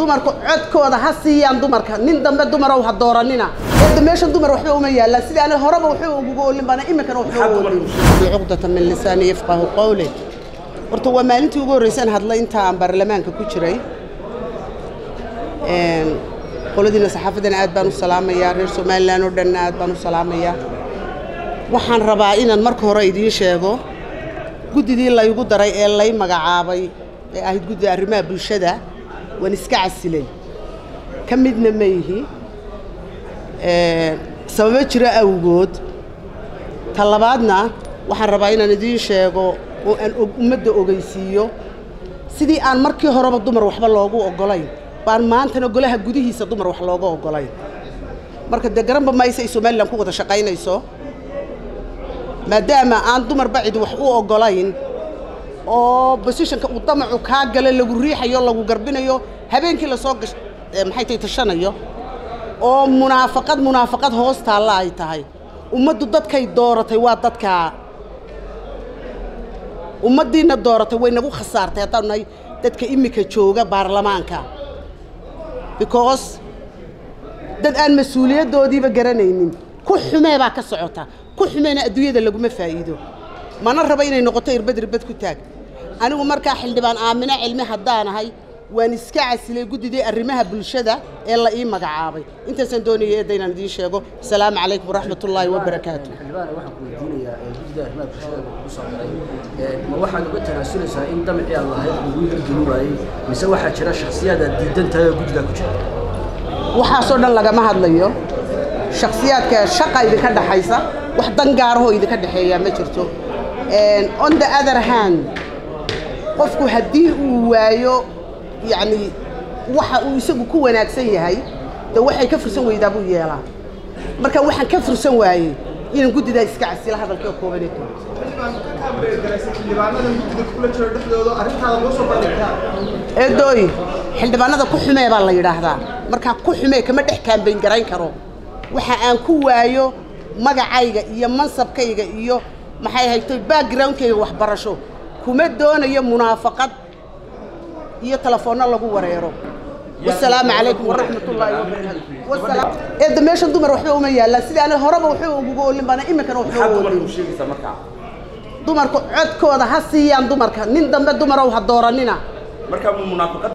dumarku codkooda ha siiyaan dumarka nin dambe dumarow ha dooranina eedda meeshan dumar waxba uma yaallaan sidii ana horeba waxba uguga olin bana iminkana waxba u olin cuqdata min lisaani yafqahu qawli horta waa maalintii ugu horreysaan hadlay inta aan baarlamaanka ku jiray qoladiina saxaafaddana aad baan u salaamayaa reer somalilan oo dhanna aad baan u salaamayaa waxaan rabaa inaan marka hore idiin sheego guddidii laygu daray ee lay magacaabay ee ahayd guddida arrimaha bulshada waan iska casilay ka midna ma ihi sababo jiro awgood ta labaadna waxaan rabaa inaan idiin sheego oo aan ummadda ogeysiiyo sidii aan markii horeba dumar waxba loogu oggolayn baan maantana golaha gudihiisa dumar wax looga oggolayn marka dee garanba mayse ay somalilan ku wada shaqaynayso maadaama aan dumarba cid wax u oggolayn oo bosishonka uu damacu kaa gala lagu riixayo lagu garbinayo habeenkii lasoo gash maxay tay tashanayo oo munaafaqad munaafaqad hoos taalla ay tahay ummaddu dadkay dooratay waa dadkaa ummaddiina dooratay way nagu khasaartay haddaanu nahay dadka iminka jooga baarlamaanka because dad aan mas-uuliyaddoodiiba garanaynin ku xumee baa ka socota ku xumeena adduunyada laguma faa'iido mana raba inay noqoto irbad irbad ku taag anigu markaa xildhibaan aamino cilmi haddaanahay waan iska casilay guddidii arrimaha bulshada ee la ii magacaabay intaasaan doonaya eedda inaan idiin sheego asalaamu calaykum waraxmat ullaahi wabarakaatu xildhibaan waxaan ku weydiinayaa guddida arrimaha bulshada lagu soo daray ma waxaad uga tanaasuleysaa in damcii aad lahayd lagu hirgeli waayey mise waxaa jira shakhsiyaad aad diidan tahay oo guddidaa ku jira waxaasoo dhan lagama hadlayo shakhsiyaadka shaqa idinka dhaxaysa wax dan gaarahoo idinka dhexeeyaa ma jirto on the other hand qofku haddii uu waayo yacni waxa uu isagu ku wanaagsan yahay dee waxay ka fursan weydaa buu yeelaa marka waxaan ka fursan waayey inaan guddidaa iska casila hadalkii oo kooban ee kooban eedooy xildhibaanada ku xumee baa la yidhaahdaa markaa ku xumee kama dhex kaambayn garayn karo waxa aan ku waayo magacayga iyo mansabkayga iyo maxay hayto backgroundkayga waxbarasho kuma doonayo munaafaqad iyo telefoonno lagu wareero wasalaamu calaykum waraxmat ullaahi wabarakaatu eedda meeshan dumar waxba uma yaallaan sidii ana horeba waxba uguga olin bana iminkana waxba u olin dumarku codkooda ha siiyaan dumarka nin dambe dumarow ha dooranina marka munaafiqad